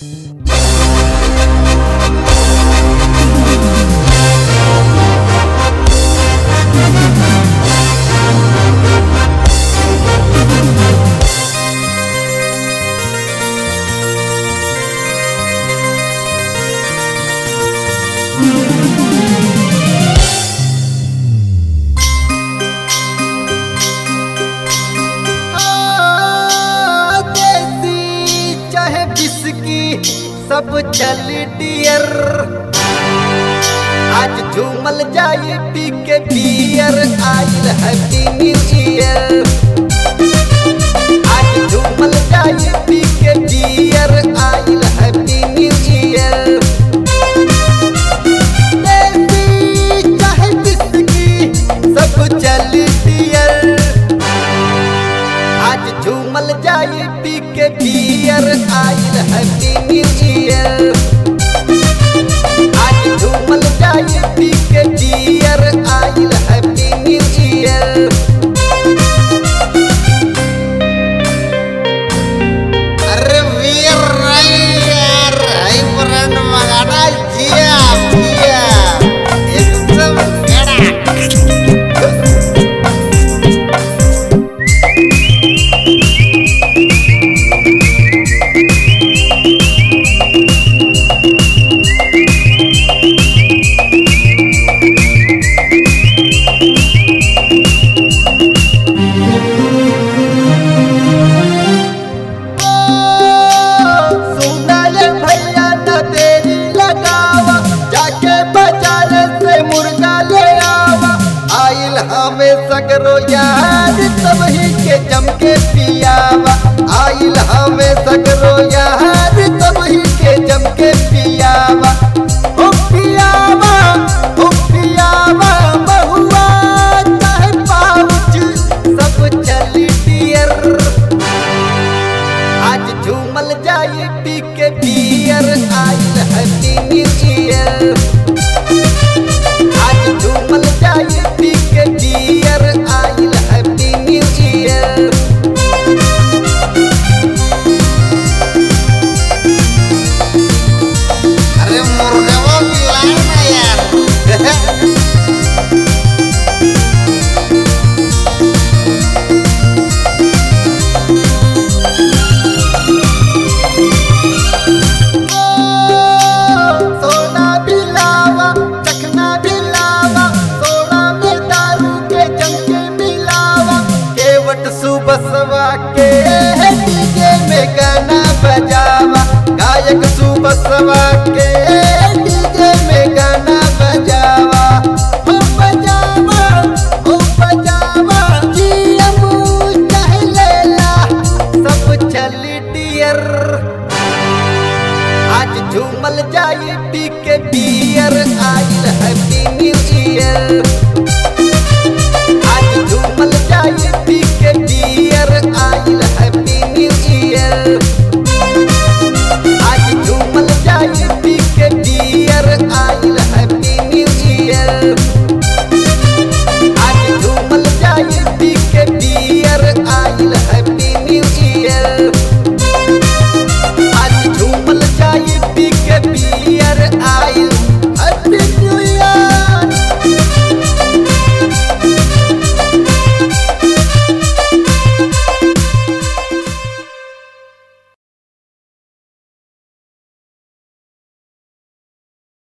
देसी चाहे बिस्की सब चल डियर आज झूमल जाए पी के बियर आइल हैप्पी न्यू ईयर आज झूमल जाए पी के बियर आइल हैप्पी न्यू ईयर देसी चाहे बिस्की सब चल डियर आज झूमल जाए पी के बियर आइल हैप्पी न्यू ईयर आज झूमल जाए पी के बियर आइल हैप्पी न्यू ईयर अरे वीर नहीं यार हाई ब्रांड मंगाना जिया जिया एकदम कड़क सुना ये भैया न देरी लगावा जाके बाजार से मुर्गा ले आवा आइल हमें सगरो यार तबही के जम के पियावा आइल हमें सगरो यार तबही के जम के पियावा ओ पियावा ओ पियावा बहुआ चाहे पाउच सब चली डियर आज झूमल जाए पी के बियर आइल हैप्पी न्यू ईयर आज झूमल जाए पी के बियर आइल हैप्पी न्यू ईयर अरे मुर्गा वो मिलाए ना यार सोना भी लावा चखना भी लावा सोना में दारू के जंके मिलावा केवट सुबसवा के डीजे में गाना बजावा गायक सुबसवा के डीजे में गाना बजावा हो बजावा हो बजावा जियमू चाहे लेला सब चल डियर आज झूमल जाए पी के बियर आइल हैप्पी न्यू ईयर आज झूमल जाए पी के बियर आइल हैप्पी न्यू ईयर आज झूमल जाए पी के बियर आइल हैप्पी न्यू ईयर आज झूमल जाए पी के बियर आइल हैप्पी न्यू ईयर